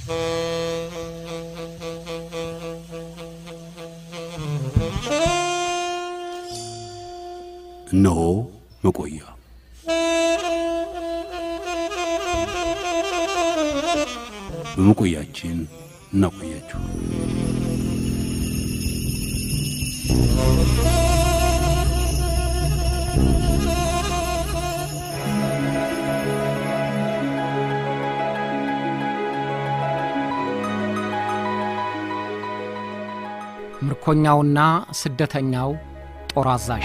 እነሆ መቆያ በመቆያችን እናቆያችሁ። ምርኮኛውና ስደተኛው ጦር አዛዥ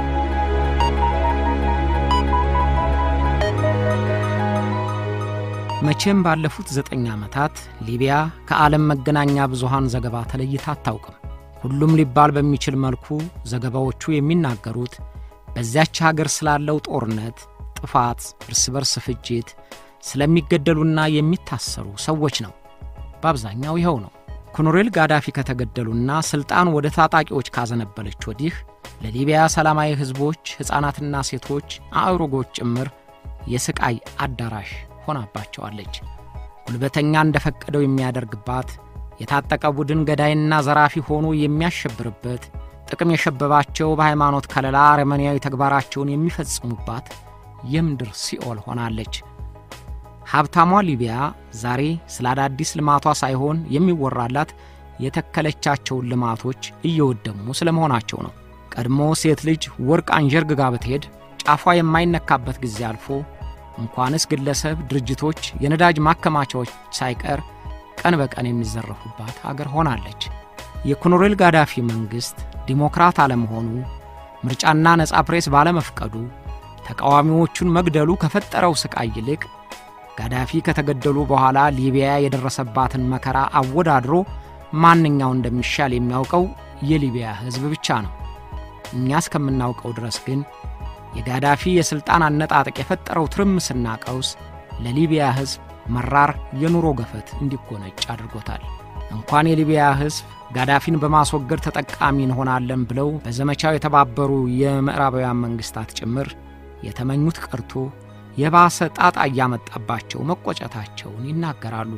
መቼም ባለፉት ዘጠኝ ዓመታት ሊቢያ ከዓለም መገናኛ ብዙሃን ዘገባ ተለይታ አታውቅም። ሁሉም ሊባል በሚችል መልኩ ዘገባዎቹ የሚናገሩት በዚያች ሀገር ስላለው ጦርነት፣ ጥፋት፣ እርስ በርስ ፍጅት፣ ስለሚገደሉና የሚታሰሩ ሰዎች ነው። በአብዛኛው ይኸው ነው። ኮሎኔል ጋዳፊ ከተገደሉና ሥልጣን ወደ ታጣቂዎች ካዘነበለች ወዲህ ለሊቢያ ሰላማዊ ሕዝቦች፣ ሕፃናትና ሴቶች፣ አእሩጎች ጭምር የስቃይ አዳራሽ ሆናባቸዋለች። ጉልበተኛ እንደፈቀደው የሚያደርግባት፣ የታጠቀ ቡድን ገዳይና ዘራፊ ሆኖ የሚያሸብርበት፣ ጥቅም የሸበባቸው በሃይማኖት ከለላ አረመኔያዊ ተግባራቸውን የሚፈጽሙባት የምድር ሲኦል ሆናለች። ሀብታሟ ሊቢያ ዛሬ ስለ አዳዲስ ልማቷ ሳይሆን የሚወራላት የተከለቻቸውን ልማቶች እየወደሙ ስለ መሆናቸው ነው። ቀድሞ ሴት ልጅ ወርቅ አንዠርግጋ ብትሄድ ጫፏ የማይነካበት ጊዜ አልፎ እንኳንስ ግለሰብ ድርጅቶች፣ የነዳጅ ማከማቻዎች ሳይቀር ቀን በቀን የሚዘረፉባት አገር ሆናለች። የኮሎኔል ጋዳፊ መንግሥት ዲሞክራት አለመሆኑ፣ ምርጫና ነጻ ፕሬስ ባለመፍቀዱ፣ ተቃዋሚዎቹን መግደሉ ከፈጠረው ሥቃይ ይልቅ ጋዳፊ ከተገደሉ በኋላ ሊቢያ የደረሰባትን መከራ አወዳድሮ ማንኛው እንደሚሻል የሚያውቀው የሊቢያ ሕዝብ ብቻ ነው። እኛ እስከምናውቀው ድረስ ግን የጋዳፊ የሥልጣን አነጣጠቅ የፈጠረው ትርምስና ቀውስ ለሊቢያ ሕዝብ መራር የኑሮ ገፈት እንዲጎነጭ አድርጎታል። እንኳን የሊቢያ ሕዝብ ጋዳፊን በማስወገድ ተጠቃሚ እንሆናለን ብለው በዘመቻው የተባበሩ የምዕራባውያን መንግሥታት ጭምር የተመኙት ቀርቶ የባሰ ጣጣ እያመጣባቸው መቆጨታቸውን ይናገራሉ።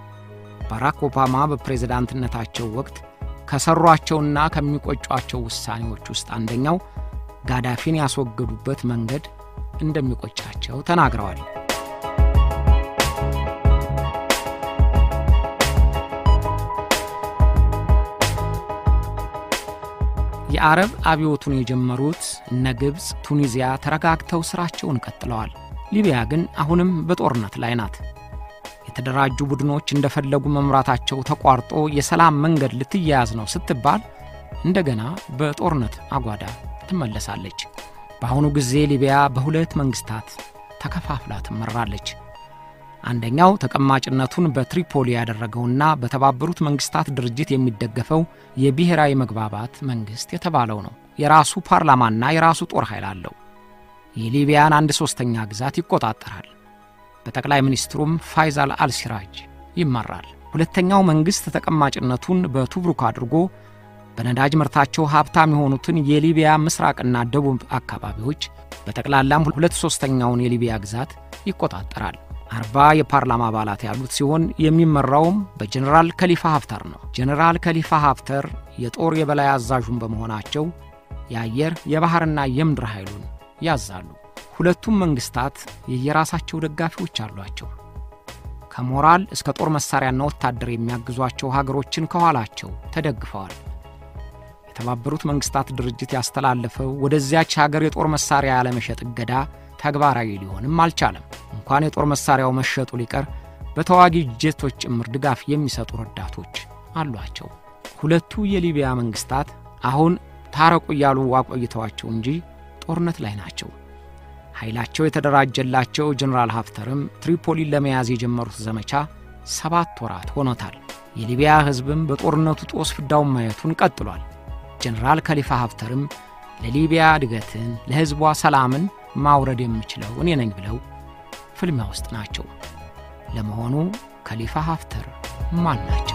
ባራክ ኦባማ በፕሬዝዳንትነታቸው ወቅት ከሠሯቸውና ከሚቆጯቸው ውሳኔዎች ውስጥ አንደኛው ጋዳፊን ያስወገዱበት መንገድ እንደሚቆጫቸው ተናግረዋል። የአረብ አብዮቱን የጀመሩት እነ ግብፅ፣ ቱኒዚያ ተረጋግተው ሥራቸውን ቀጥለዋል። ሊቢያ ግን አሁንም በጦርነት ላይ ናት። የተደራጁ ቡድኖች እንደፈለጉ መምራታቸው ተቋርጦ የሰላም መንገድ ልትያያዝ ነው ስትባል እንደገና በጦርነት አጓዳ ትመለሳለች። በአሁኑ ጊዜ ሊቢያ በሁለት መንግሥታት ተከፋፍላ ትመራለች። አንደኛው ተቀማጭነቱን በትሪፖሊ ያደረገውና በተባበሩት መንግሥታት ድርጅት የሚደገፈው የብሔራዊ መግባባት መንግሥት የተባለው ነው። የራሱ ፓርላማና የራሱ ጦር ኃይል አለው። የሊቢያን አንድ ሦስተኛ ግዛት ይቆጣጠራል። በጠቅላይ ሚኒስትሩም ፋይዛል አልሲራጅ ይመራል። ሁለተኛው መንግሥት ተቀማጭነቱን በቱብሩክ አድርጎ በነዳጅ ምርታቸው ሀብታም የሆኑትን የሊቢያ ምስራቅና ደቡብ አካባቢዎች በጠቅላላም ሁለት ሦስተኛውን የሊቢያ ግዛት ይቆጣጠራል። አርባ የፓርላማ አባላት ያሉት ሲሆን የሚመራውም በጀኔራል ከሊፋ ሀፍተር ነው። ጀኔራል ከሊፋ ሀፍተር የጦር የበላይ አዛዡን በመሆናቸው የአየር የባሕርና የምድር ኃይሉን ያዛሉ። ሁለቱም መንግሥታት የየራሳቸው ደጋፊዎች አሏቸው። ከሞራል እስከ ጦር መሣሪያና ወታደር የሚያግዟቸው ሀገሮችን ከኋላቸው ተደግፈዋል። የተባበሩት መንግሥታት ድርጅት ያስተላለፈው ወደዚያች ሀገር የጦር መሣሪያ ያለመሸጥ እገዳ ተግባራዊ ሊሆንም አልቻለም። እንኳን የጦር መሣሪያው መሸጡ ሊቀር በተዋጊ ጄቶች ጭምር ድጋፍ የሚሰጡ ረዳቶች አሏቸው። ሁለቱ የሊቢያ መንግሥታት አሁን ታረቁ እያሉ አቆይተዋቸው እንጂ ጦርነት ላይ ናቸው። ኃይላቸው የተደራጀላቸው ጀኔራል ሀፍተርም ትሪፖሊን ለመያዝ የጀመሩት ዘመቻ ሰባት ወራት ሆኖታል። የሊቢያ ሕዝብም በጦርነቱ ጦስ ፍዳውን ማየቱን ቀጥሏል። ጀኔራል ከሊፋ ሀፍተርም ለሊቢያ እድገትን፣ ለሕዝቧ ሰላምን ማውረድ የምችለው እኔ ነኝ ብለው ፍልሚያ ውስጥ ናቸው። ለመሆኑ ከሊፋ ሀፍተር ማን ናቸው?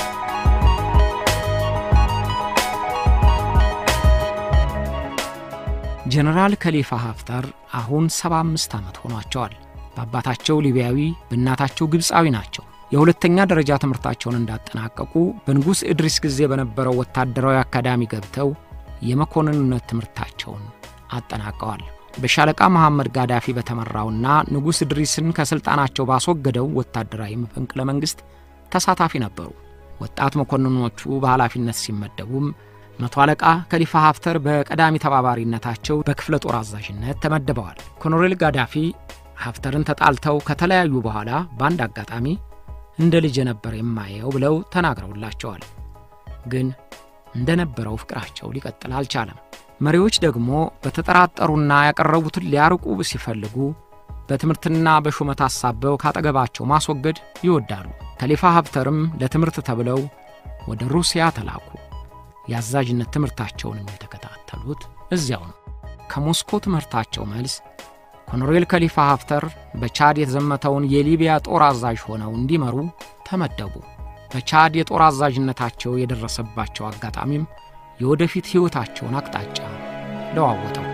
ጀነራል ከሊፋ ሀፍተር አሁን 75 ዓመት ሆኗቸዋል። በአባታቸው ሊቢያዊ በእናታቸው ግብፃዊ ናቸው። የሁለተኛ ደረጃ ትምህርታቸውን እንዳጠናቀቁ በንጉሥ ኢድሪስ ጊዜ በነበረው ወታደራዊ አካዳሚ ገብተው የመኮንንነት ትምህርታቸውን አጠናቀዋል። በሻለቃ መሐመድ ጋዳፊ በተመራውና ንጉሥ ኢድሪስን ከሥልጣናቸው ባስወገደው ወታደራዊ መፈንቅለ መንግሥት ተሳታፊ ነበሩ። ወጣት መኮንኖቹ በኃላፊነት ሲመደቡም መቶ አለቃ ከሊፋ ሀፍተር በቀዳሚ ተባባሪነታቸው በክፍለ ጦር አዛዥነት ተመድበዋል። ኮሎኔል ጋዳፊ ሀፍተርን ተጣልተው ከተለያዩ በኋላ በአንድ አጋጣሚ እንደ ልጅ ነበር የማየው ብለው ተናግረውላቸዋል። ግን እንደነበረው ፍቅራቸው ሊቀጥል አልቻለም። መሪዎች ደግሞ በተጠራጠሩና ያቀረቡትን ሊያርቁ ሲፈልጉ በትምህርትና በሹመት አሳበው ካጠገባቸው ማስወገድ ይወዳሉ። ከሊፋ ሀፍተርም ለትምህርት ተብለው ወደ ሩሲያ ተላኩ። የአዛዥነት ትምህርታቸውንም የተከታተሉት እዚያው ነው። ከሞስኮ ትምህርታቸው መልስ ኮሎኔል ከሊፋ ሀፍተር በቻድ የተዘመተውን የሊቢያ ጦር አዛዥ ሆነው እንዲመሩ ተመደቡ። በቻድ የጦር አዛዥነታቸው የደረሰባቸው አጋጣሚም የወደፊት ሕይወታቸውን አቅጣጫ ለዋወጠው።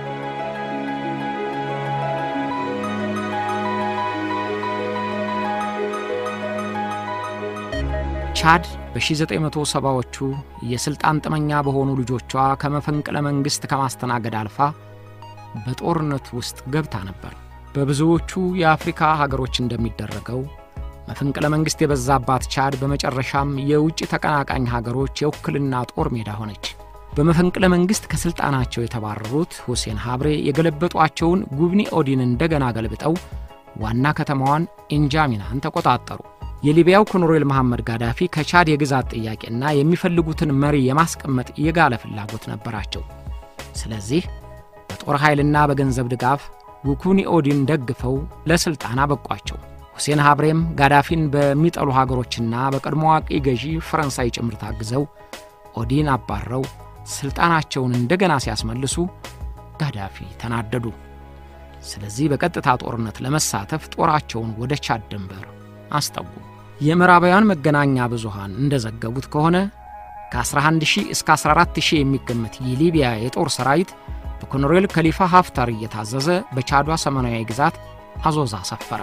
ቻድ በ1970ዎቹ የሥልጣን ጥመኛ በሆኑ ልጆቿ ከመፈንቅለ መንግሥት ከማስተናገድ አልፋ በጦርነት ውስጥ ገብታ ነበር። በብዙዎቹ የአፍሪካ ሀገሮች እንደሚደረገው መፈንቅለ መንግሥት የበዛባት ቻድ በመጨረሻም የውጭ ተቀናቃኝ ሀገሮች የውክልና ጦር ሜዳ ሆነች። በመፈንቅለ መንግሥት ከሥልጣናቸው የተባረሩት ሁሴን ሀብሬ የገለበጧቸውን ጉብኒ ኦዲን እንደገና ገልብጠው ዋና ከተማዋን ኢንጃሚናን ተቆጣጠሩ። የሊቢያው ኮሎኔል መሐመድ ጋዳፊ ከቻድ የግዛት ጥያቄና የሚፈልጉትን መሪ የማስቀመጥ የጋለ ፍላጎት ነበራቸው። ስለዚህ በጦር ኃይልና በገንዘብ ድጋፍ ጉኩኒ ኦዲን ደግፈው ለሥልጣን አበቋቸው። ሁሴን ሀብሬም ጋዳፊን በሚጠሉ ሀገሮችና በቀድሞ ዋቂ ገዢ ፈረንሳይ ጭምር ታግዘው ኦዲን አባረው ሥልጣናቸውን እንደገና ሲያስመልሱ ጋዳፊ ተናደዱ። ስለዚህ በቀጥታ ጦርነት ለመሳተፍ ጦራቸውን ወደ ቻድ ድንበር አስጠጉ። የምዕራባውያን መገናኛ ብዙሃን እንደዘገቡት ከሆነ ከ11000 እስከ 14000 የሚገመት የሊቢያ የጦር ሰራዊት በኮሎኔል ከሊፋ ሀፍታር እየታዘዘ በቻዷ ሰሜናዊ ግዛት አዞዛ ሰፈረ።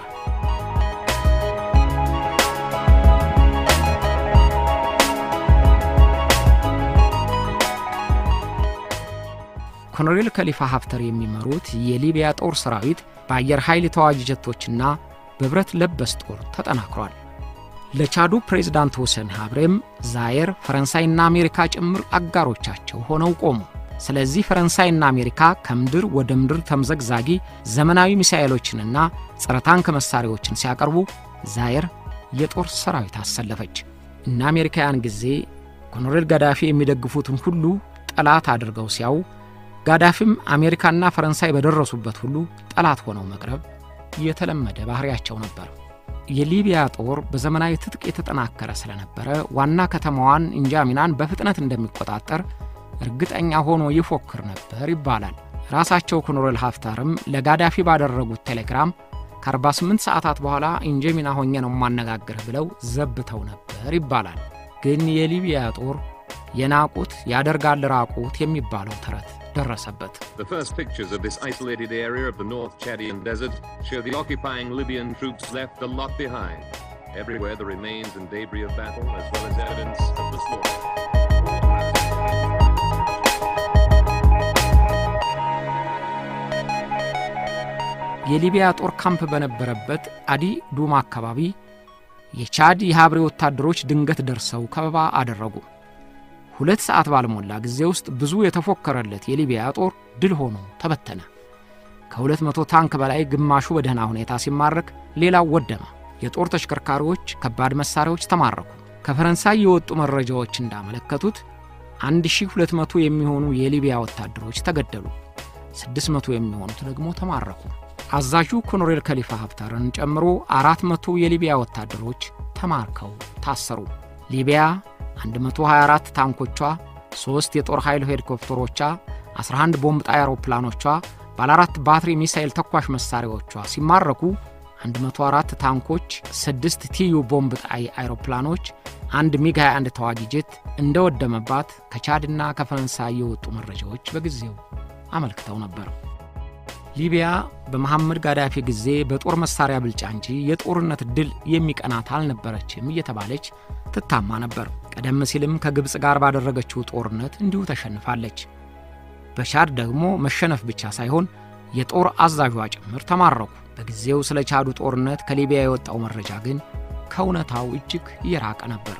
ኮሎኔል ከሊፋ ሀፍተር የሚመሩት የሊቢያ ጦር ሰራዊት በአየር ኃይል ተዋጊ ጀቶችና በብረት ለበስ ጦር ተጠናክሯል። ለቻዱ ፕሬዝዳንት ሁሴን ሀብሬም ዛየር፣ ፈረንሳይና አሜሪካ ጭምር አጋሮቻቸው ሆነው ቆሙ። ስለዚህ ፈረንሳይና አሜሪካ ከምድር ወደ ምድር ተምዘግዛጊ ዘመናዊ ሚሳኤሎችንና ጸረ ታንክ መሣሪያዎችን ሲያቀርቡ ዛየር የጦር ሰራዊት አሰለፈች። እነ አሜሪካ ያን ጊዜ ኮሎኔል ጋዳፊ የሚደግፉትን ሁሉ ጠላት አድርገው ሲያው ጋዳፊም አሜሪካና ፈረንሳይ በደረሱበት ሁሉ ጠላት ሆነው መቅረብ የተለመደ ባህሪያቸው ነበር። የሊቢያ ጦር በዘመናዊ ትጥቅ የተጠናከረ ስለነበረ ዋና ከተማዋን ኢንጃሚናን በፍጥነት እንደሚቆጣጠር እርግጠኛ ሆኖ ይፎክር ነበር ይባላል። ራሳቸው ኮሎኔል ሀፍታርም ለጋዳፊ ባደረጉት ቴሌግራም ከ48 ሰዓታት በኋላ ኢንጃሚና ሆኜ ነው የማነጋግርህ ብለው ዘብተው ነበር ይባላል። ግን የሊቢያ ጦር የናቁት ያደርጋል ራቁት የሚባለው ተረት ደረሰበት። The first pictures of this isolated area of the North Chadian desert show the occupying Libyan troops left a lot behind. Everywhere the remains and debris of battle, as well as evidence of the slaughter. የሊቢያ ጦር ካምፕ በነበረበት አዲ ዱማ አካባቢ የቻድ የሀብሬ ወታደሮች ድንገት ደርሰው ከበባ አደረጉ። ሁለት ሰዓት ባልሞላ ጊዜ ውስጥ ብዙ የተፎከረለት የሊቢያ ጦር ድል ሆኖ ተበተነ። ከሁለት መቶ ታንክ በላይ ግማሹ በደህና ሁኔታ ሲማረክ፣ ሌላው ወደመ። የጦር ተሽከርካሪዎች፣ ከባድ መሣሪያዎች ተማረኩ። ከፈረንሳይ የወጡ መረጃዎች እንዳመለከቱት 1200 የሚሆኑ የሊቢያ ወታደሮች ተገደሉ፣ 600 የሚሆኑት ደግሞ ተማረኩ። አዛዡ ኮሎኔል ከሊፋ ሀፍታርን ጨምሮ 400 የሊቢያ ወታደሮች ተማርከው ታሰሩ። ሊቢያ 124 ታንኮቿ፣ 3 የጦር ኃይል ሄሊኮፕተሮቿ፣ 11 ቦምብ ጣይ አውሮፕላኖቿ፣ ባለ አራት ባትሪ ሚሳኤል ተኳሽ መሣሪያዎቿ ሲማረኩ 104 ታንኮች፣ 6 ቲዩ ቦምብ ጣይ አይሮፕላኖች፣ አንድ ሚግ 21 ተዋጊ ጄት እንደወደመባት ከቻድና ከፈረንሳይ የወጡ መረጃዎች በጊዜው አመልክተው ነበር። ሊቢያ በመሐመድ ጋዳፊ ጊዜ በጦር መሳሪያ ብልጫ እንጂ የጦርነት ድል የሚቀናት አልነበረችም እየተባለች ትታማ ነበር። ቀደም ሲልም ከግብፅ ጋር ባደረገችው ጦርነት እንዲሁ ተሸንፋለች። በቻድ ደግሞ መሸነፍ ብቻ ሳይሆን የጦር አዛዧ ጭምር ተማረኩ። በጊዜው ስለ ቻዱ ጦርነት ከሊቢያ የወጣው መረጃ ግን ከእውነታው እጅግ እየራቀ ነበር።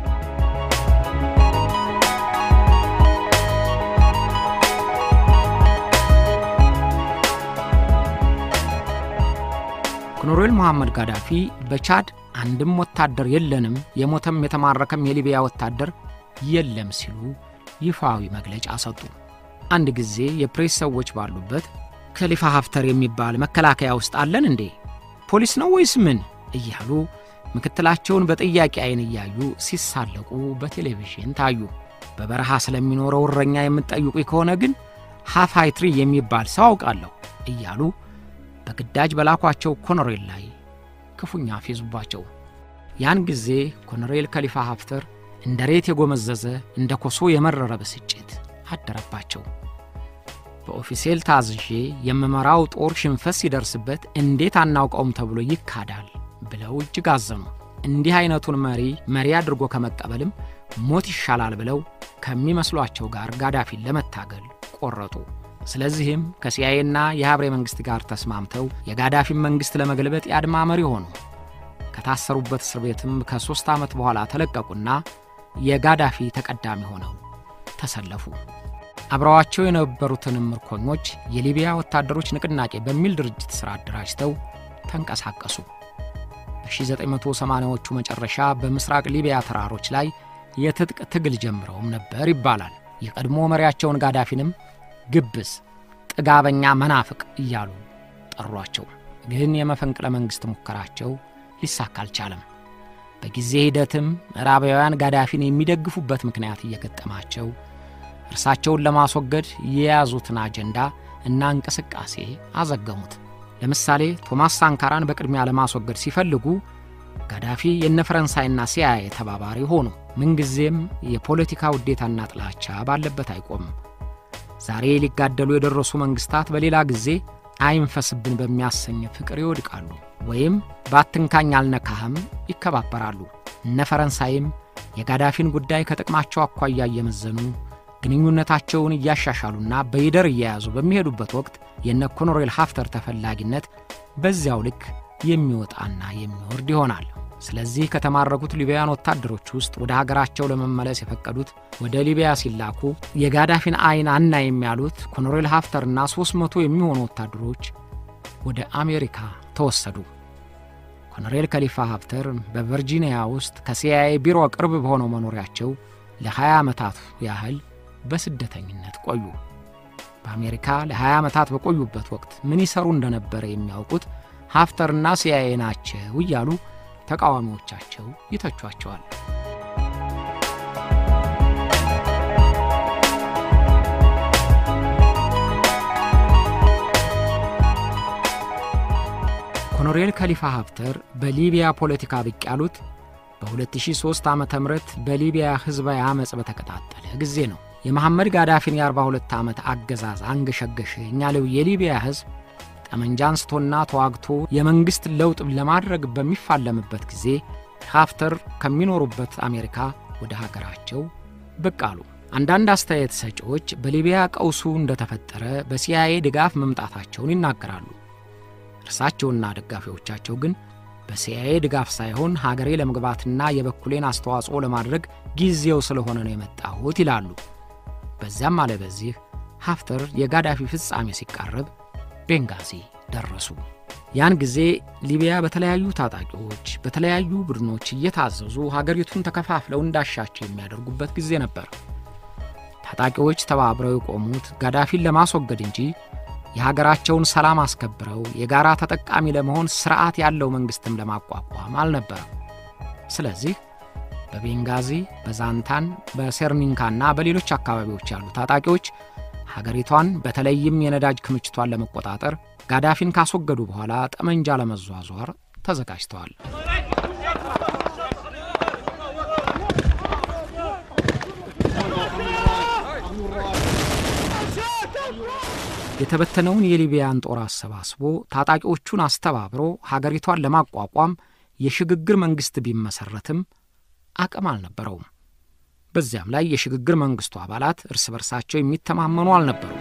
ኮሎኔል መሐመድ ጋዳፊ በቻድ አንድም ወታደር የለንም፣ የሞተም የተማረከም የሊቢያ ወታደር የለም ሲሉ ይፋዊ መግለጫ ሰጡ። አንድ ጊዜ የፕሬስ ሰዎች ባሉበት ከሊፋ ሀፍተር የሚባል መከላከያ ውስጥ አለን እንዴ? ፖሊስ ነው ወይስ ምን? እያሉ ምክትላቸውን በጥያቄ አይን እያዩ ሲሳለቁ በቴሌቪዥን ታዩ። በበረሃ ስለሚኖረው እረኛ የምትጠይቁኝ ከሆነ ግን ሃፋይትሪ የሚባል ሰው አውቃለሁ እያሉ በግዳጅ በላኳቸው ኮሎኔል ላይ ክፉኛ ፌዙባቸው። ያን ጊዜ ኮሎኔል ከሊፋ ሀፍተር እንደ ሬት የጎመዘዘ እንደ ኮሶ የመረረ ብስጭት አደረባቸው። በኦፊሴል ታዝዤ የምመራው ጦር ሽንፈት ሲደርስበት እንዴት አናውቀውም ተብሎ ይካዳል ብለው እጅግ አዘኑ። እንዲህ አይነቱን መሪ መሪ አድርጎ ከመቀበልም ሞት ይሻላል ብለው ከሚመስሏቸው ጋር ጋዳፊን ለመታገል ቆረጡ። ስለዚህም ከሲአይኤና የሀብሬ መንግሥት ጋር ተስማምተው የጋዳፊን መንግሥት ለመገልበጥ የአድማ መሪ ሆኑ። ከታሰሩበት እስር ቤትም ከሦስት ዓመት በኋላ ተለቀቁና የጋዳፊ ተቀዳሚ ሆነው ተሰለፉ። አብረዋቸው የነበሩትንም ምርኮኞች የሊቢያ ወታደሮች ንቅናቄ በሚል ድርጅት ሥራ አደራጅተው ተንቀሳቀሱ። በ1980ዎቹ መጨረሻ በምስራቅ ሊቢያ ተራሮች ላይ የትጥቅ ትግል ጀምረውም ነበር ይባላል። የቀድሞ መሪያቸውን ጋዳፊንም ግብዝ፣ ጥጋበኛ፣ መናፍቅ እያሉ ጠሯቸው። ግን የመፈንቅለ መንግሥት ሙከራቸው ሊሳካ አልቻለም። በጊዜ ሂደትም ምዕራባውያን ጋዳፊን የሚደግፉበት ምክንያት እየገጠማቸው እርሳቸውን ለማስወገድ የያዙትን አጀንዳ እና እንቅስቃሴ አዘገሙት። ለምሳሌ ቶማስ ሳንካራን በቅድሚያ ለማስወገድ ሲፈልጉ ጋዳፊ የነ ፈረንሳይና ሲአይኤ ተባባሪ ሆኑ። ምንጊዜም የፖለቲካ ውዴታና ጥላቻ ባለበት አይቆምም። ዛሬ ሊጋደሉ የደረሱ መንግሥታት በሌላ ጊዜ አይንፈስብን በሚያሰኝ ፍቅር ይወድቃሉ፣ ወይም ባትንካኝ አልነካህም ይከባበራሉ። እነ ፈረንሳይም የጋዳፊን ጉዳይ ከጥቅማቸው አኳያ እየመዘኑ ግንኙነታቸውን እያሻሻሉና በይደር እየያዙ በሚሄዱበት ወቅት የነ ኮሎኔል ሀፍተር ተፈላጊነት በዚያው ልክ የሚወጣና የሚወርድ ይሆናል። ስለዚህ ከተማረኩት ሊቢያን ወታደሮች ውስጥ ወደ ሀገራቸው ለመመለስ የፈቀዱት ወደ ሊቢያ ሲላኩ የጋዳፊን አይን አናይም ያሉት ኮሎኔል ሀፍተርና ሦስት መቶ የሚሆኑ ወታደሮች ወደ አሜሪካ ተወሰዱ። ኮሎኔል ከሊፋ ሀፍተር በቨርጂኒያ ውስጥ ከሲአይኤ ቢሮ ቅርብ በሆነው መኖሪያቸው ለ20 ዓመታት ያህል በስደተኝነት ቆዩ። በአሜሪካ ለ20 ዓመታት በቆዩበት ወቅት ምን ይሰሩ እንደነበረ የሚያውቁት ሀፍተርና ሲአይኤ ናቸው እያሉ ተቃዋሚዎቻቸው ይተቿቸዋል። ኮሎኔል ከሊፋ ሀፍተር በሊቢያ ፖለቲካ ብቅ ያሉት በ2003 ዓ ም በሊቢያ ሕዝባዊ ዓመፅ በተቀጣጠለ ጊዜ ነው። የመሐመድ ጋዳፊን የ42 ዓመት አገዛዝ አንገሸገሸኝ ያለው የሊቢያ ሕዝብ ጠመንጃ አንስቶና ተዋግቶ የመንግሥት ለውጥ ለማድረግ በሚፋለምበት ጊዜ ሀፍተር ከሚኖሩበት አሜሪካ ወደ ሀገራቸው ብቅ አሉ። አንዳንድ አስተያየት ሰጪዎች በሊቢያ ቀውሱ እንደተፈጠረ በሲአይኤ ድጋፍ መምጣታቸውን ይናገራሉ። እርሳቸውና ደጋፊዎቻቸው ግን በሲአይኤ ድጋፍ ሳይሆን ሀገሬ ለመግባትና የበኩሌን አስተዋጽኦ ለማድረግ ጊዜው ስለሆነ ነው የመጣሁት ይላሉ። በዚያም አለ በዚህ ሀፍተር የጋዳፊ ፍጻሜ ሲቃረብ ቤንጋዚ ደረሱ። ያን ጊዜ ሊቢያ በተለያዩ ታጣቂዎች በተለያዩ ቡድኖች እየታዘዙ ሀገሪቱን ተከፋፍለው እንዳሻቸው የሚያደርጉበት ጊዜ ነበር። ታጣቂዎች ተባብረው የቆሙት ጋዳፊን ለማስወገድ እንጂ የሀገራቸውን ሰላም አስከብረው የጋራ ተጠቃሚ ለመሆን ስርዓት ያለው መንግሥትም ለማቋቋም አልነበረም። ስለዚህ በቤንጋዚ፣ በዛንታን፣ በሴርኒንካና በሌሎች አካባቢዎች ያሉ ታጣቂዎች ሀገሪቷን በተለይም የነዳጅ ክምችቷን ለመቆጣጠር ጋዳፊን ካስወገዱ በኋላ ጠመንጃ ለመዟዟር ተዘጋጅተዋል። የተበተነውን የሊቢያን ጦር አሰባስቦ ታጣቂዎቹን አስተባብሮ ሀገሪቷን ለማቋቋም የሽግግር መንግሥት ቢመሠረትም አቅም አልነበረውም። በዚያም ላይ የሽግግር መንግሥቱ አባላት እርስ በርሳቸው የሚተማመኑ አልነበሩም።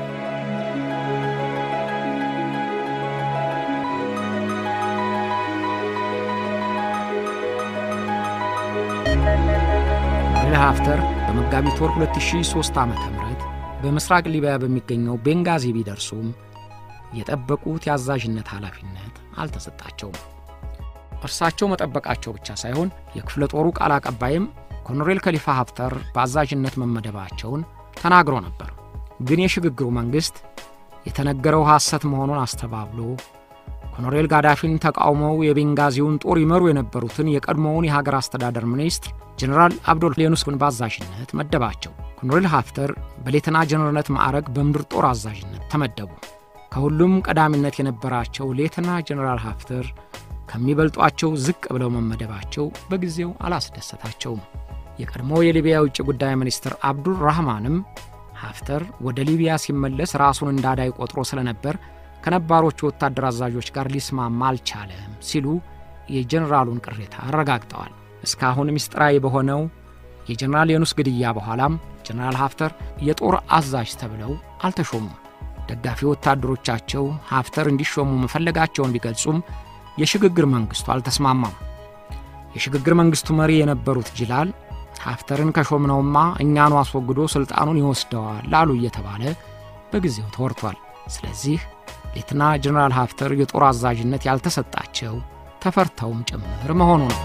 ኮሎኔል ሀፍተር በመጋቢት ወር 2003 ዓ ም በምስራቅ ሊቢያ በሚገኘው ቤንጋዚ ቢደርሱም የጠበቁት የአዛዥነት ኃላፊነት አልተሰጣቸውም። እርሳቸው መጠበቃቸው ብቻ ሳይሆን የክፍለ ጦሩ ቃል አቀባይም ኮሎኔል ከሊፋ ሀፍተር በአዛዥነት መመደባቸውን ተናግሮ ነበር። ግን የሽግግሩ መንግሥት የተነገረው ሐሰት መሆኑን አስተባብሎ ኮሎኔል ጋዳፊን ተቃውመው የቤንጋዚውን ጦር ይመሩ የነበሩትን የቀድሞውን የሀገር አስተዳደር ሚኒስትር ጀኔራል አብዶል ሌኑስን በአዛዥነት መደባቸው። ኮሎኔል ሀፍተር በሌተና ጀኔራልነት ማዕረግ በምድር ጦር አዛዥነት ተመደቡ። ከሁሉም ቀዳሚነት የነበራቸው ሌተና ጀኔራል ሀፍተር ከሚበልጧቸው ዝቅ ብለው መመደባቸው በጊዜው አላስደሰታቸውም። የቀድሞ የሊቢያ የውጭ ጉዳይ ሚኒስትር አብዱል ራህማንም ሀፍተር ወደ ሊቢያ ሲመለስ ራሱን እንዳዳይ ቆጥሮ ስለነበር ከነባሮቹ ወታደር አዛዦች ጋር ሊስማማ አልቻለም ሲሉ የጀኔራሉን ቅሬታ አረጋግጠዋል። እስካሁን ምስጢራዊ በሆነው የጀኔራል የኑስ ግድያ በኋላም ጀኔራል ሀፍተር የጦር አዛዥ ተብለው አልተሾሙም። ደጋፊ ወታደሮቻቸው ሀፍተር እንዲሾሙ መፈለጋቸውን ቢገልጹም የሽግግር መንግሥቱ አልተስማማም። የሽግግር መንግሥቱ መሪ የነበሩት ጅላል ሀፍተርን ከሾምነውማ እኛኑ አስወግዶ ሥልጣኑን ይወስደዋል ላሉ እየተባለ በጊዜው ተወርቷል። ስለዚህ ሌተና ጀኔራል ሀፍተር የጦር አዛዥነት ያልተሰጣቸው ተፈርተውም ጭምር መሆኑ ነው።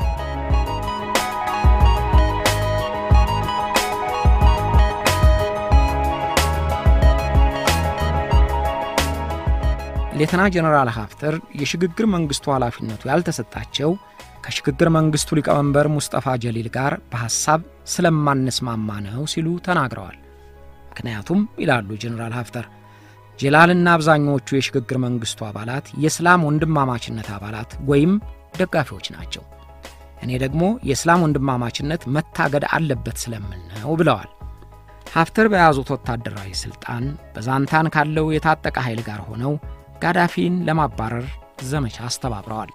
ሌተና ጀኔራል ሀፍተር የሽግግር መንግሥቱ ኃላፊነቱ ያልተሰጣቸው ከሽግግር መንግሥቱ ሊቀመንበር ሙስጠፋ ጀሊል ጋር በሐሳብ ስለማንስማማ ነው ሲሉ ተናግረዋል። ምክንያቱም ይላሉ ጀኔራል ሀፍተር ጀላልና አብዛኛዎቹ የሽግግር መንግሥቱ አባላት የእስላም ወንድማማችነት አባላት ወይም ደጋፊዎች ናቸው። እኔ ደግሞ የእስላም ወንድማማችነት መታገድ አለበት ስለምል ነው ብለዋል። ሀፍተር በያዙት ወታደራዊ ሥልጣን በዛንታን ካለው የታጠቀ ኃይል ጋር ሆነው ጋዳፊን ለማባረር ዘመቻ አስተባብረዋል።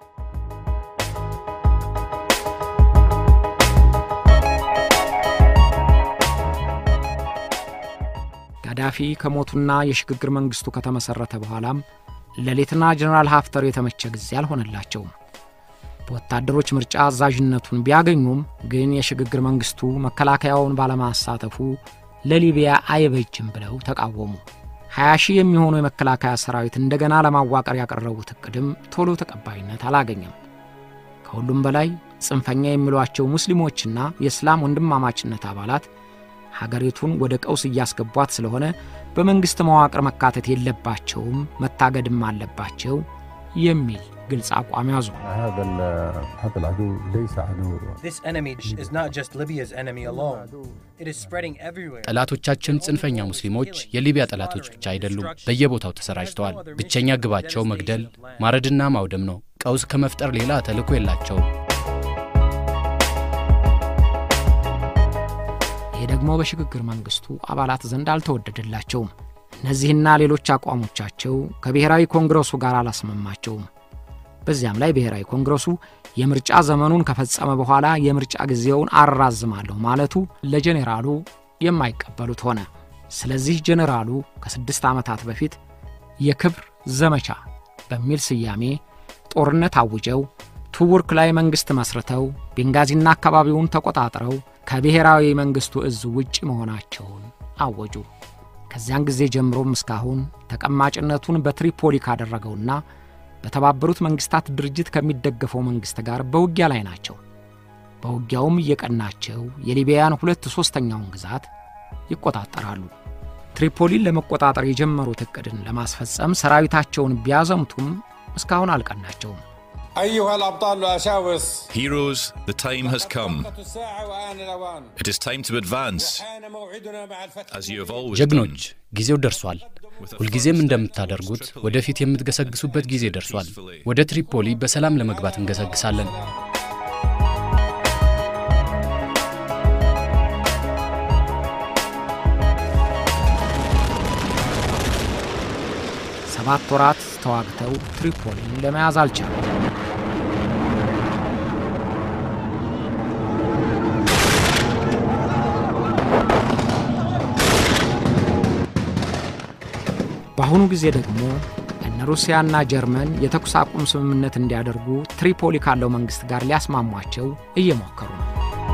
ጋዳፊ ከሞቱና የሽግግር መንግሥቱ ከተመሠረተ በኋላም ለሌተና ጀኔራል ሀፍተር የተመቸ ጊዜ አልሆነላቸውም። በወታደሮች ምርጫ አዛዥነቱን ቢያገኙም ግን የሽግግር መንግሥቱ መከላከያውን ባለማሳተፉ ለሊቢያ አይበጅም ብለው ተቃወሙ። 20 ሺህ የሚሆኑ የመከላከያ ሰራዊት እንደገና ለማዋቀር ያቀረቡት እቅድም ቶሎ ተቀባይነት አላገኘም። ከሁሉም በላይ ጽንፈኛ የሚሏቸው ሙስሊሞችና የእስላም ወንድማማችነት አባላት ሀገሪቱን ወደ ቀውስ እያስገቧት ስለሆነ በመንግሥት መዋቅር መካተት የለባቸውም፣ መታገድም አለባቸው የሚል ግልጽ አቋም ያዙ። هذا ال- هذا العدو ليس عدو This enemy is not just Libya's enemy alone. It is spreading everywhere. ጠላቶቻችን ጽንፈኛ ሙስሊሞች የሊቢያ ጠላቶች ብቻ አይደሉም፣ በየቦታው ተሰራጭተዋል። ብቸኛ ግባቸው መግደል፣ ማረድና ማውደም ነው። ቀውስ ከመፍጠር ሌላ ተልዕኮ የላቸውም። ይህ ደግሞ በሽግግር መንግሥቱ አባላት ዘንድ አልተወደደላቸውም። እነዚህና ሌሎች አቋሞቻቸው ከብሔራዊ ኮንግረሱ ጋር አላስማማቸውም። በዚያም ላይ ብሔራዊ ኮንግረሱ የምርጫ ዘመኑን ከፈጸመ በኋላ የምርጫ ጊዜውን አራዝማለሁ ማለቱ ለጄኔራሉ የማይቀበሉት ሆነ። ስለዚህ ጄኔራሉ ከስድስት ዓመታት በፊት የክብር ዘመቻ በሚል ስያሜ ጦርነት አውጀው ቱቡርክ ላይ መንግሥት መስርተው ቤንጋዚና አካባቢውን ተቆጣጥረው ከብሔራዊ መንግሥቱ እዝ ውጭ መሆናቸውን አወጁ። ከዚያን ጊዜ ጀምሮም እስካሁን ተቀማጭነቱን በትሪፖሊ ካደረገውና በተባበሩት መንግሥታት ድርጅት ከሚደገፈው መንግሥት ጋር በውጊያ ላይ ናቸው። በውጊያውም እየቀናቸው የሊቢያን ሁለት ሦስተኛውን ግዛት ይቆጣጠራሉ። ትሪፖሊን ለመቆጣጠር የጀመሩት ዕቅድን ለማስፈጸም ሰራዊታቸውን ቢያዘምቱም እስካሁን አልቀናቸውም። أيها الأبطال الأشاوس Heroes, the time has come. الساعة وآن الأوان It is time to advance, حان موعدنا مع الفتح as you have always done. ጀግኖች ጊዜው ደርሷል። ሁልጊዜም እንደምታደርጉት ወደፊት የምትገሰግሱበት ጊዜ ደርሷል። ወደ ትሪፖሊ በሰላም ለመግባት እንገሰግሳለን። ሰባት ወራት ተዋግተው ትሪፖሊን ለመያዝ አልቻሉም። በአሁኑ ጊዜ ደግሞ እነ ሩሲያና ጀርመን የተኩስ አቁም ስምምነት እንዲያደርጉ ትሪፖሊ ካለው መንግሥት ጋር ሊያስማሟቸው እየሞከሩ ነው።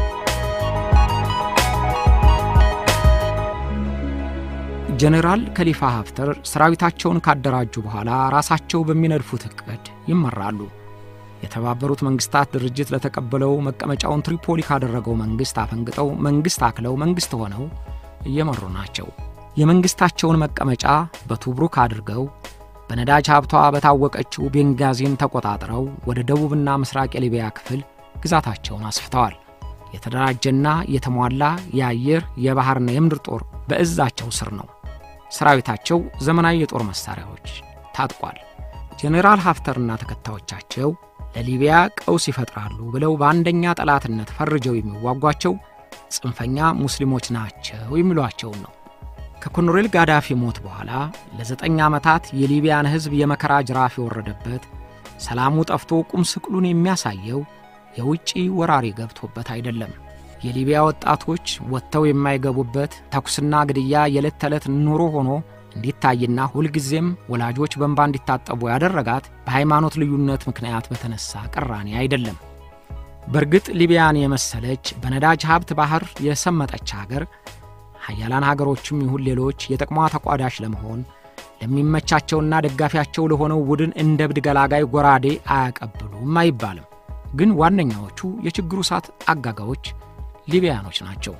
ጀኔራል ከሊፋ ሀፍተር ሰራዊታቸውን ካደራጁ በኋላ ራሳቸው በሚነድፉት ዕቅድ ይመራሉ። የተባበሩት መንግሥታት ድርጅት ለተቀበለው መቀመጫውን ትሪፖሊ ካደረገው መንግሥት አፈንግጠው መንግሥት አክለው መንግሥት ሆነው እየመሩ ናቸው። የመንግሥታቸውን መቀመጫ በቱብሩክ አድርገው በነዳጅ ሀብቷ በታወቀችው ቤንጋዚን ተቆጣጥረው ወደ ደቡብና ምስራቅ የሊቢያ ክፍል ግዛታቸውን አስፍተዋል። የተደራጀና የተሟላ የአየር የባሕርና የምድር ጦር በእዛቸው ስር ነው። ሰራዊታቸው ዘመናዊ የጦር መሣሪያዎች ታጥቋል። ጄኔራል ሀፍተርና ተከታዮቻቸው ለሊቢያ ቀውስ ይፈጥራሉ ብለው በአንደኛ ጠላትነት ፈርጀው የሚዋጓቸው ጽንፈኛ ሙስሊሞች ናቸው የሚሏቸውን ነው። ከኮሎኔል ጋዳፊ ሞት በኋላ ለዘጠኝ ዓመታት የሊቢያን ሕዝብ የመከራ ጅራፍ የወረደበት ሰላሙ ጠፍቶ ቁም ስቅሉን የሚያሳየው የውጭ ወራሪ ገብቶበት አይደለም። የሊቢያ ወጣቶች ወጥተው የማይገቡበት ተኩስና ግድያ የዕለት ተዕለት ኑሮ ሆኖ እንዲታይና ሁልጊዜም ወላጆች በእንባ እንዲታጠቡ ያደረጋት በሃይማኖት ልዩነት ምክንያት በተነሳ ቅራኔ አይደለም። በእርግጥ ሊቢያን የመሰለች በነዳጅ ሀብት ባህር የሰመጠች ሀገር ሀያላን ሀገሮችም ይሁን ሌሎች የጥቅሟ ተቋዳሽ ለመሆን ለሚመቻቸውና ደጋፊያቸው ለሆነው ቡድን እንደ ብድ ገላጋይ ጎራዴ አያቀብሉም አይባልም። ግን ዋነኛዎቹ የችግሩ እሳት አጋጋዎች ሊቢያኖች ናቸው።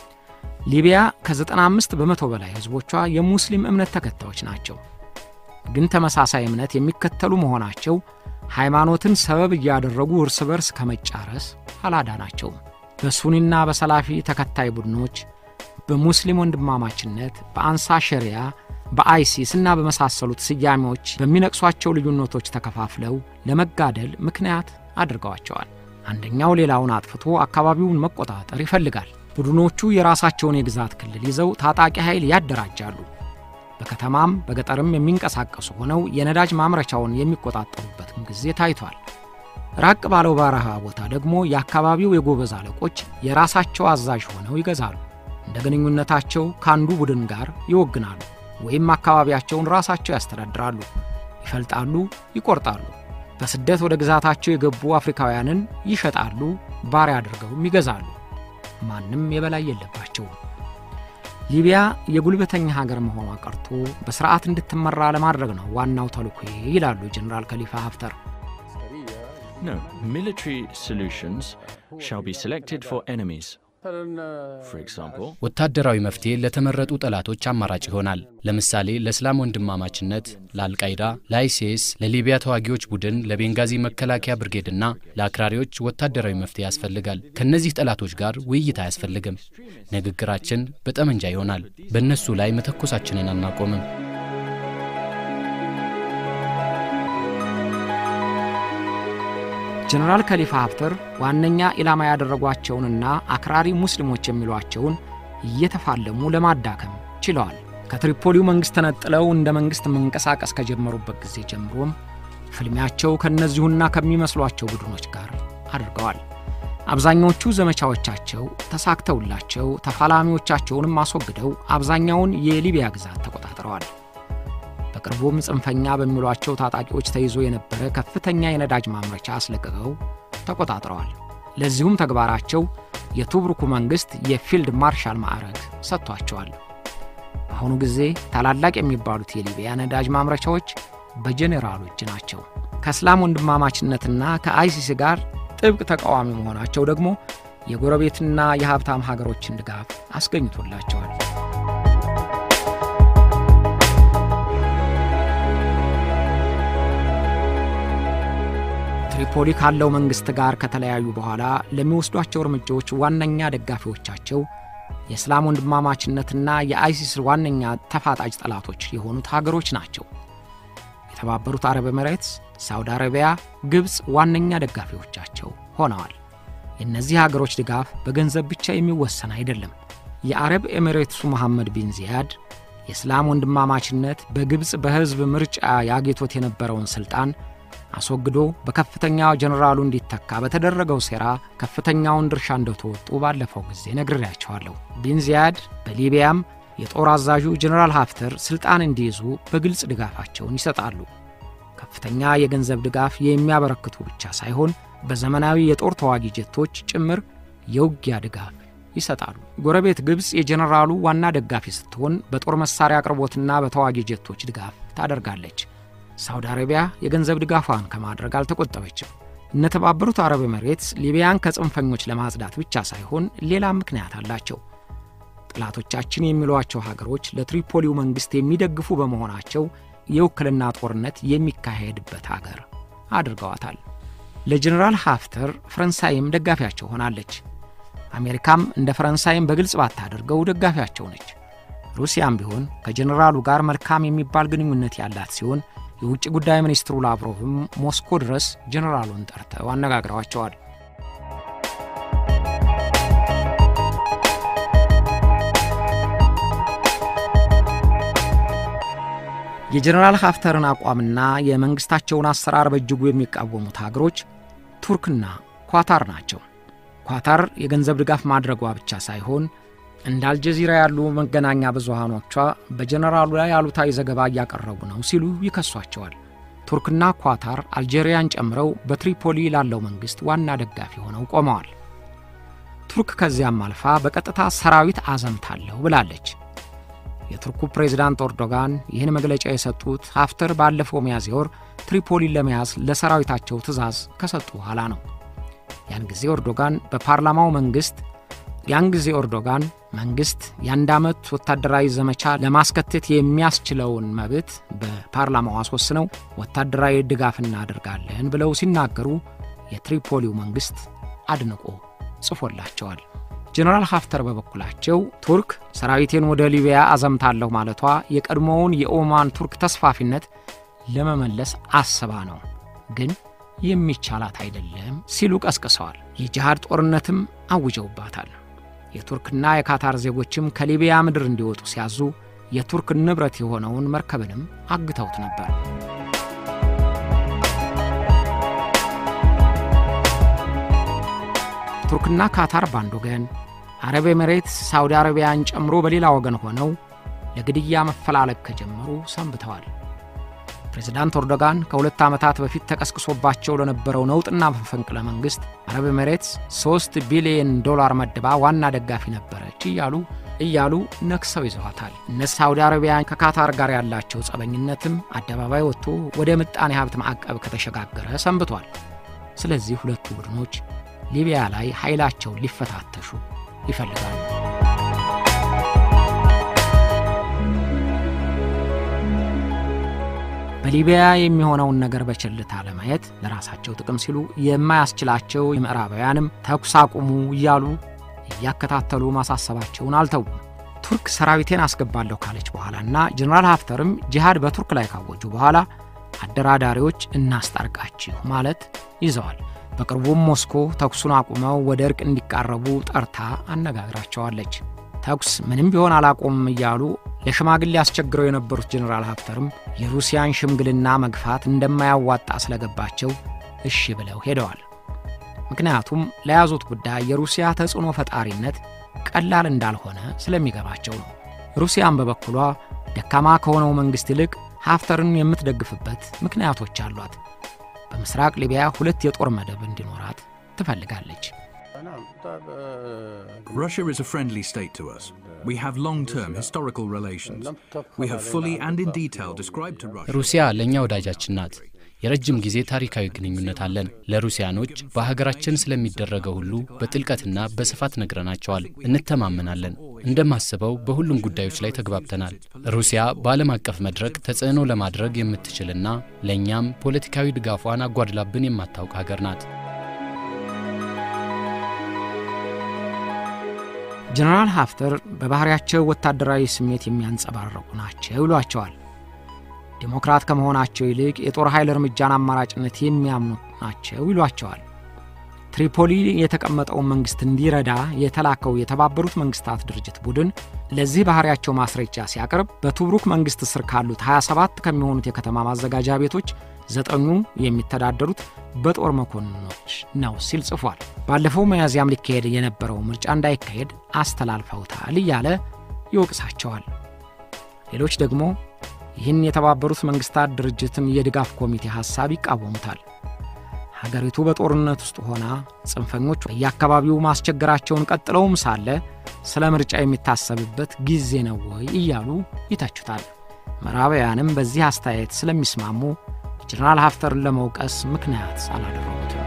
ሊቢያ ከ95 በመቶ በላይ ሕዝቦቿ የሙስሊም እምነት ተከታዮች ናቸው። ግን ተመሳሳይ እምነት የሚከተሉ መሆናቸው ሃይማኖትን ሰበብ እያደረጉ እርስ በርስ ከመጫረስ አላዳናቸውም። በሱኒና በሰላፊ ተከታይ ቡድኖች በሙስሊም ወንድማማችነት፣ በአንሳ ሸሪያ፣ በአይሲስ እና በመሳሰሉት ስያሜዎች በሚነቅሷቸው ልዩነቶች ተከፋፍለው ለመጋደል ምክንያት አድርገዋቸዋል። አንደኛው ሌላውን አጥፍቶ አካባቢውን መቆጣጠር ይፈልጋል። ቡድኖቹ የራሳቸውን የግዛት ክልል ይዘው ታጣቂ ኃይል ያደራጃሉ። በከተማም በገጠርም የሚንቀሳቀሱ ሆነው የነዳጅ ማምረቻውን የሚቆጣጠሩበትም ጊዜ ታይቷል። ራቅ ባለው በረሃ ቦታ ደግሞ የአካባቢው የጎበዝ አለቆች የራሳቸው አዛዥ ሆነው ይገዛሉ። እንደ ግንኙነታቸው ከአንዱ ቡድን ጋር ይወግናሉ፣ ወይም አካባቢያቸውን ራሳቸው ያስተዳድራሉ፣ ይፈልጣሉ፣ ይቆርጣሉ። በስደት ወደ ግዛታቸው የገቡ አፍሪካውያንን ይሸጣሉ፣ ባሪያ አድርገውም ይገዛሉ። ማንም የበላይ የለባቸውም። ሊቢያ የጉልበተኛ ሀገር መሆኗ ቀርቶ በስርዓት እንድትመራ ለማድረግ ነው ዋናው ተልዕኮ ይላሉ ጀኔራል ከሊፋ ሀፍተር። No, military solutions shall be selected for enemies. For example, ወታደራዊ መፍትሄ ለተመረጡ ጠላቶች አማራጭ ይሆናል። ለምሳሌ ለእስላም ወንድማማችነት፣ ለአልቃይዳ፣ ለአይሲስ፣ ለሊቢያ ተዋጊዎች ቡድን፣ ለቤንጋዚ መከላከያ ብርጌድና ለአክራሪዎች ወታደራዊ መፍትሄ ያስፈልጋል። ከእነዚህ ጠላቶች ጋር ውይይት አያስፈልግም። ንግግራችን በጠመንጃ ይሆናል። በእነሱ ላይ መተኮሳችንን አናቆምም። ጀነራል ከሊፋ ሀፍተር ዋነኛ ኢላማ ያደረጓቸውንና አክራሪ ሙስሊሞች የሚሏቸውን እየተፋለሙ ለማዳከም ችለዋል። ከትሪፖሊው መንግሥት ተነጥለው እንደ መንግሥት መንቀሳቀስ ከጀመሩበት ጊዜ ጀምሮም ፍልሚያቸው ከእነዚሁና ከሚመስሏቸው ቡድኖች ጋር አድርገዋል። አብዛኛዎቹ ዘመቻዎቻቸው ተሳክተውላቸው ተፋላሚዎቻቸውንም አስወግደው አብዛኛውን የሊቢያ ግዛት ተቆጣጥረዋል። በቅርቡም ጽንፈኛ በሚሏቸው ታጣቂዎች ተይዞ የነበረ ከፍተኛ የነዳጅ ማምረቻ አስለቅቀው ተቆጣጥረዋል። ለዚሁም ተግባራቸው የቱብሩኩ መንግሥት የፊልድ ማርሻል ማዕረግ ሰጥቷቸዋል። በአሁኑ ጊዜ ታላላቅ የሚባሉት የሊቢያ ነዳጅ ማምረቻዎች በጄኔራሉ እጅ ናቸው። ከእስላም ወንድማማችነትና ከአይሲስ ጋር ጥብቅ ተቃዋሚ መሆናቸው ደግሞ የጎረቤትና የሀብታም ሀገሮችን ድጋፍ አስገኝቶላቸዋል። ትሪፖሊ ካለው መንግሥት ጋር ከተለያዩ በኋላ ለሚወስዷቸው እርምጃዎች ዋነኛ ደጋፊዎቻቸው የእስላም ወንድማማችነትና የአይሲስ ዋነኛ ተፋጣጭ ጠላቶች የሆኑት ሀገሮች ናቸው። የተባበሩት አረብ ኤምሬትስ፣ ሳውዲ አረቢያ፣ ግብፅ ዋነኛ ደጋፊዎቻቸው ሆነዋል። የእነዚህ ሀገሮች ድጋፍ በገንዘብ ብቻ የሚወሰን አይደለም። የአረብ ኤሚሬትሱ መሐመድ ቢን ዚያድ የእስላም ወንድማማችነት በግብፅ በሕዝብ ምርጫ ያጌቶት የነበረውን ሥልጣን አስወግዶ በከፍተኛ ጀኔራሉ እንዲተካ በተደረገው ሴራ ከፍተኛውን ድርሻ እንደተወጡ ባለፈው ጊዜ ነግሬያቸዋለሁ። ቢን ዚያድ በሊቢያም የጦር አዛዡ ጀኔራል ሀፍተር ሥልጣን እንዲይዙ በግልጽ ድጋፋቸውን ይሰጣሉ። ከፍተኛ የገንዘብ ድጋፍ የሚያበረክቱ ብቻ ሳይሆን በዘመናዊ የጦር ተዋጊ ጀቶች ጭምር የውጊያ ድጋፍ ይሰጣሉ። ጎረቤት ግብፅ የጀኔራሉ ዋና ደጋፊ ስትሆን በጦር መሳሪያ አቅርቦትና በተዋጊ ጀቶች ድጋፍ ታደርጋለች። ሳውዲ አረቢያ የገንዘብ ድጋፏን ከማድረግ አልተቆጠበችም። እነተባበሩት አረብ ኤምሬትስ ሊቢያን ከጽንፈኞች ለማጽዳት ብቻ ሳይሆን ሌላም ምክንያት አላቸው። ጠላቶቻችን የሚሏቸው ሀገሮች ለትሪፖሊው መንግሥት የሚደግፉ በመሆናቸው የውክልና ጦርነት የሚካሄድበት አገር አድርገዋታል። ለጀኔራል ሀፍተር ፈረንሳይም ደጋፊያቸው ሆናለች። አሜሪካም እንደ ፈረንሳይም በግልጽ ባታደርገው ደጋፊያቸው ነች። ሩሲያም ቢሆን ከጀኔራሉ ጋር መልካም የሚባል ግንኙነት ያላት ሲሆን የውጭ ጉዳይ ሚኒስትሩ ላቭሮቭም ሞስኮ ድረስ ጀኔራሉን ጠርተው አነጋግረዋቸዋል። የጀኔራል ሀፍተርን አቋምና የመንግሥታቸውን አሰራር በእጅጉ የሚቃወሙት ሀገሮች ቱርክና ኳታር ናቸው። ኳታር የገንዘብ ድጋፍ ማድረጓ ብቻ ሳይሆን እንደ አልጀዚራ ያሉ መገናኛ ብዙሃኖቿ በጀነራሉ ላይ አሉታዊ ዘገባ እያቀረቡ ነው ሲሉ ይከሷቸዋል። ቱርክና ኳታር አልጄሪያን ጨምረው በትሪፖሊ ላለው መንግሥት ዋና ደጋፊ ሆነው ቆመዋል። ቱርክ ከዚያም አልፋ በቀጥታ ሰራዊት አዘምታለሁ ብላለች። የቱርኩ ፕሬዝዳንት ኤርዶጋን ይህን መግለጫ የሰጡት ሀፍተር ባለፈው ሚያዝያ ወር ትሪፖሊን ለመያዝ ለሰራዊታቸው ትዕዛዝ ከሰጡ በኋላ ነው። ያን ጊዜ ኤርዶጋን በፓርላማው መንግሥት ያን ጊዜ ኤርዶጋን መንግሥት የአንድ ዓመት ወታደራዊ ዘመቻ ለማስከተት የሚያስችለውን መብት በፓርላማው አስወስነው ወታደራዊ ድጋፍ እናደርጋለን ብለው ሲናገሩ የትሪፖሊው መንግሥት አድንቆ ጽፎላቸዋል። ጀነራል ሀፍተር በበኩላቸው ቱርክ ሰራዊቴን ወደ ሊቢያ አዘምታለሁ ማለቷ የቀድሞውን የኦማን ቱርክ ተስፋፊነት ለመመለስ አስባ ነው፣ ግን የሚቻላት አይደለም ሲሉ ቀስቅሰዋል። የጂሃድ ጦርነትም አውጀውባታል። የቱርክና የካታር ዜጎችም ከሊቢያ ምድር እንዲወጡ ሲያዙ የቱርክ ንብረት የሆነውን መርከብንም አግተውት ነበር። ቱርክና ካታር በአንድ ወገን፣ አረብ ኤሜሬትስ ሳውዲ አረቢያን ጨምሮ በሌላ ወገን ሆነው ለግድያ መፈላለግ ከጀመሩ ሰንብተዋል። ፕሬዝዳንት ኤርዶጋን ከሁለት ዓመታት በፊት ተቀስቅሶባቸው ለነበረው ነውጥና መፈንቅለ መንግሥት አረብ ኤሜሬትስ ሦስት ቢሊየን ዶላር መድባ ዋና ደጋፊ ነበረች እያሉ እያሉ ነክሰው ይዘዋታል። እነ ሳውዲ አረቢያን ከካታር ጋር ያላቸው ጸበኝነትም አደባባይ ወጥቶ ወደ ምጣኔ ሀብት ማዕቀብ ከተሸጋገረ ሰንብቷል። ስለዚህ ሁለቱ ቡድኖች ሊቢያ ላይ ኃይላቸውን ሊፈታተሹ ይፈልጋሉ። በሊቢያ የሚሆነውን ነገር በቸልታ ለማየት ለራሳቸው ጥቅም ሲሉ የማያስችላቸው የምዕራባውያንም ተኩስ አቁሙ እያሉ እያከታተሉ ማሳሰባቸውን አልተዉም። ቱርክ ሰራዊቴን አስገባለሁ ካለች በኋላና ጀኔራል ሀፍተርም ጂሃድ በቱርክ ላይ ካወጁ በኋላ አደራዳሪዎች እናስታርቃችሁ ማለት ይዘዋል። በቅርቡም ሞስኮ ተኩሱን አቁመው ወደ እርቅ እንዲቃረቡ ጠርታ አነጋግራቸዋለች። ተኩስ ምንም ቢሆን አላቆምም እያሉ ለሽማግሌ አስቸግረው የነበሩት ጀኔራል ሀፍተርም የሩሲያን ሽምግልና መግፋት እንደማያዋጣ ስለገባቸው እሺ ብለው ሄደዋል። ምክንያቱም ለያዙት ጉዳይ የሩሲያ ተጽዕኖ ፈጣሪነት ቀላል እንዳልሆነ ስለሚገባቸው ነው። ሩሲያን በበኩሏ ደካማ ከሆነው መንግሥት ይልቅ ሀፍተርን የምትደግፍበት ምክንያቶች አሏት። በምስራቅ ሊቢያ ሁለት የጦር መደብ እንዲኖራት ትፈልጋለች። Russia is a friendly state to us. We have long term historical relations. We have fully and in detail described to Russia. ሩሲያ ለእኛ ወዳጃችን ናት። የረጅም ጊዜ ታሪካዊ ግንኙነት አለን። ለሩሲያኖች በሀገራችን ስለሚደረገው ሁሉ በጥልቀትና በስፋት ነግረናቸዋል። እንተማመናለን። እንደማስበው በሁሉም ጉዳዮች ላይ ተግባብተናል። ሩሲያ በዓለም አቀፍ መድረክ ተጽዕኖ ለማድረግ የምትችልና ለእኛም ፖለቲካዊ ድጋፏን አጓድላብን የማታውቅ ሀገር ናት። ጀነራል ሀፍተር በባሕርያቸው ወታደራዊ ስሜት የሚያንጸባረቁ ናቸው ይሏቸዋል። ዴሞክራት ከመሆናቸው ይልቅ የጦር ኃይል እርምጃን አማራጭነት የሚያምኑ ናቸው ይሏቸዋል። ትሪፖሊ የተቀመጠውን መንግሥት እንዲረዳ የተላከው የተባበሩት መንግሥታት ድርጅት ቡድን ለዚህ ባሕሪያቸው ማስረጃ ሲያቀርብ በቱብሩክ መንግሥት ስር ካሉት 27 ከሚሆኑት የከተማ ማዘጋጃ ቤቶች ዘጠኙ የሚተዳደሩት በጦር መኮንኖች ነው ሲል ጽፏል። ባለፈው መያዝያም ሊካሄድ የነበረው ምርጫ እንዳይካሄድ አስተላልፈውታል እያለ ይወቅሳቸዋል። ሌሎች ደግሞ ይህን የተባበሩት መንግሥታት ድርጅትን የድጋፍ ኮሚቴ ሐሳብ ይቃወሙታል። ሀገሪቱ በጦርነት ውስጥ ሆና ጽንፈኞች በየአካባቢው ማስቸገራቸውን ቀጥለውም ሳለ ስለ ምርጫ የሚታሰብበት ጊዜ ነው ወይ እያሉ ይተቹታል። ምዕራባውያንም በዚህ አስተያየት ስለሚስማሙ ጀነራል ሀፍተርን ለመውቀስ ምክንያት አላደረጉትም።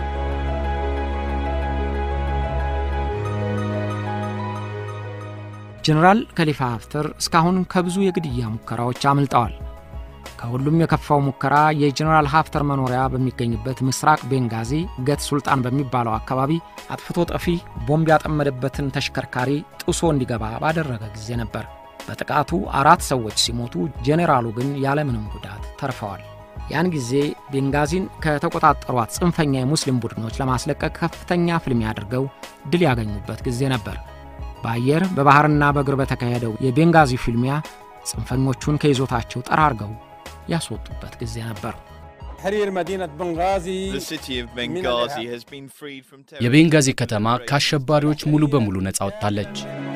ጀነራል ከሊፋ ሀፍተር እስካሁን ከብዙ የግድያ ሙከራዎች አምልጠዋል። ከሁሉም የከፋው ሙከራ የጀነራል ሀፍተር መኖሪያ በሚገኝበት ምስራቅ ቤንጋዚ ገት ሱልጣን በሚባለው አካባቢ አጥፍቶ ጠፊ ቦምብ ያጠመደበትን ተሽከርካሪ ጥሶ እንዲገባ ባደረገ ጊዜ ነበር። በጥቃቱ አራት ሰዎች ሲሞቱ፣ ጄኔራሉ ግን ያለምንም ጉዳት ተርፈዋል። ያን ጊዜ ቤንጋዚን ከተቆጣጠሯት ጽንፈኛ የሙስሊም ቡድኖች ለማስለቀቅ ከፍተኛ ፍልሚያ አድርገው ድል ያገኙበት ጊዜ ነበር። በአየር በባሕርና በእግር በተካሄደው የቤንጋዚ ፍልሚያ ጽንፈኞቹን ከይዞታቸው ጠራርገው ያስወጡበት ጊዜ ነበር። የቤንጋዚ ከተማ ከአሸባሪዎች ሙሉ በሙሉ ነፃ ወጥታለች።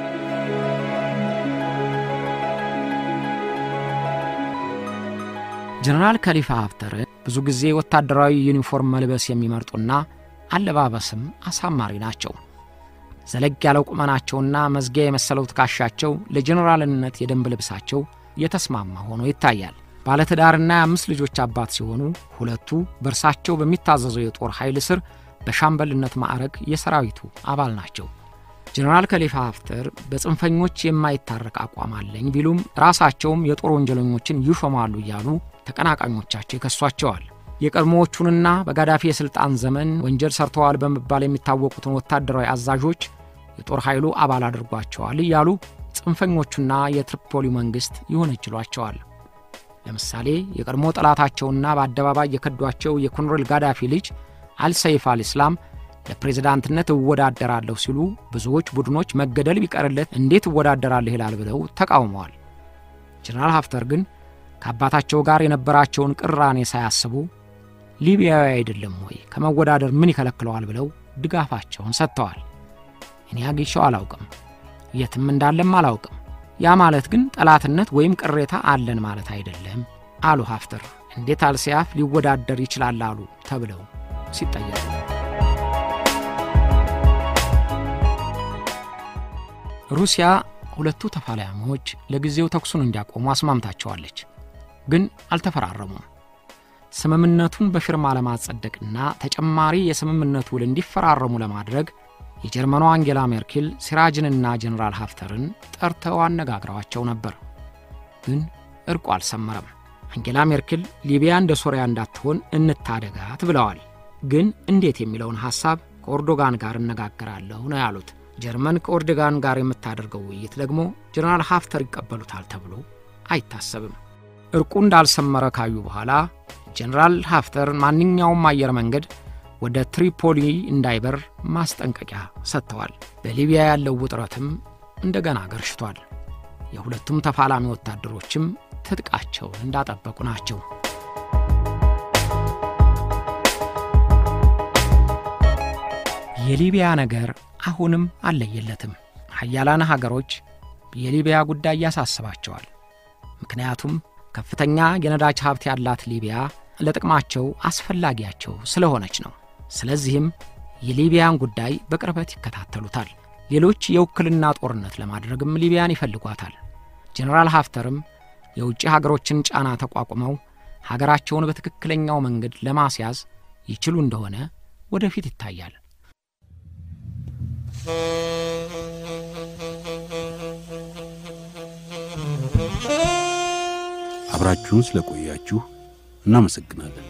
ጀነራል ከሊፋ ሀፍተር ብዙ ጊዜ ወታደራዊ ዩኒፎርም መልበስ የሚመርጡና አለባበስም አሳማሪ ናቸው። ዘለግ ያለው ቁመናቸውና መዝጊያ የመሰለው ትከሻቸው ለጀኔራልነት የደንብ ልብሳቸው የተስማማ ሆኖ ይታያል። ባለትዳርና የአምስት ልጆች አባት ሲሆኑ ሁለቱ በእርሳቸው በሚታዘዘው የጦር ኃይል ስር በሻምበልነት ማዕረግ የሰራዊቱ አባል ናቸው። ጀኔራል ከሊፋ ሀፍተር በጽንፈኞች የማይታረቅ አቋም አለኝ ቢሉም ራሳቸውም የጦር ወንጀለኞችን ይሾማሉ እያሉ ተቀናቃኞቻቸው ይከሷቸዋል። የቀድሞዎቹንና በጋዳፊ የሥልጣን ዘመን ወንጀል ሰርተዋል በመባል የሚታወቁትን ወታደራዊ አዛዦች የጦር ኃይሉ አባል አድርጓቸዋል እያሉ ጽንፈኞቹና የትሪፖሊ መንግሥት ይወነጅሏቸዋል። ለምሳሌ የቀድሞ ጠላታቸውና በአደባባይ የከዷቸው የኮሎኔል ጋዳፊ ልጅ አልሰይፍ አልኢስላም ለፕሬዝዳንትነት እወዳደራለሁ ሲሉ ብዙዎች ቡድኖች መገደል ቢቀርለት እንዴት እወዳደራለሁ ይላል ብለው ተቃውመዋል። ጀነራል ሀፍተር ግን ከአባታቸው ጋር የነበራቸውን ቅራኔ ሳያስቡ ሊቢያዊ አይደለም ወይ ከመወዳደር ምን ይከለክለዋል ብለው ድጋፋቸውን ሰጥተዋል። እኔ አግኝቼው አላውቅም፣ የትም እንዳለም አላውቅም። ያ ማለት ግን ጠላትነት ወይም ቅሬታ አለን ማለት አይደለም አሉ ሀፍተር። እንዴት አልሲያፍ ሊወዳደር ይችላል አሉ ተብለው ሲጠየቁ ሩሲያ ሁለቱ ተፋላሚዎች ለጊዜው ተኩሱን እንዲያቆሙ አስማምታቸዋለች፣ ግን አልተፈራረሙም። ስምምነቱን በፊርማ ለማጸደቅና ተጨማሪ የስምምነቱ ውል እንዲፈራረሙ ለማድረግ የጀርመኗ አንጌላ ሜርኬል ሲራጅንና ጀኔራል ሀፍተርን ጠርተው አነጋግረዋቸው ነበር። ግን እርቁ አልሰመረም። አንጌላ ሜርኬል ሊቢያ እንደ ሶሪያ እንዳትሆን እንታደጋት ብለዋል። ግን እንዴት የሚለውን ሐሳብ ከኦርዶጋን ጋር እነጋገራለሁ ነው ያሉት። ጀርመን ከኦርዶጋን ጋር የምታደርገው ውይይት ደግሞ ጀነራል ሀፍተር ይቀበሉታል ተብሎ አይታሰብም። እርቁ እንዳልሰመረ ካዩ በኋላ ጀነራል ሀፍተር ማንኛውም አየር መንገድ ወደ ትሪፖሊ እንዳይበር ማስጠንቀቂያ ሰጥተዋል። በሊቢያ ያለው ውጥረትም እንደገና ገርሽቷል። የሁለቱም ተፋላሚ ወታደሮችም ትጥቃቸውን እንዳጠበቁ ናቸው። የሊቢያ ነገር አሁንም አለየለትም። ሀያላን ሀገሮች የሊቢያ ጉዳይ ያሳስባቸዋል። ምክንያቱም ከፍተኛ የነዳጅ ሀብት ያላት ሊቢያ ለጥቅማቸው አስፈላጊያቸው ስለሆነች ነው። ስለዚህም የሊቢያን ጉዳይ በቅርበት ይከታተሉታል። ሌሎች የውክልና ጦርነት ለማድረግም ሊቢያን ይፈልጓታል። ጀኔራል ሀፍተርም የውጭ ሀገሮችን ጫና ተቋቁመው ሀገራቸውን በትክክለኛው መንገድ ለማስያዝ ይችሉ እንደሆነ ወደፊት ይታያል። አብራችሁን ስለቆያችሁ እናመሰግናለን።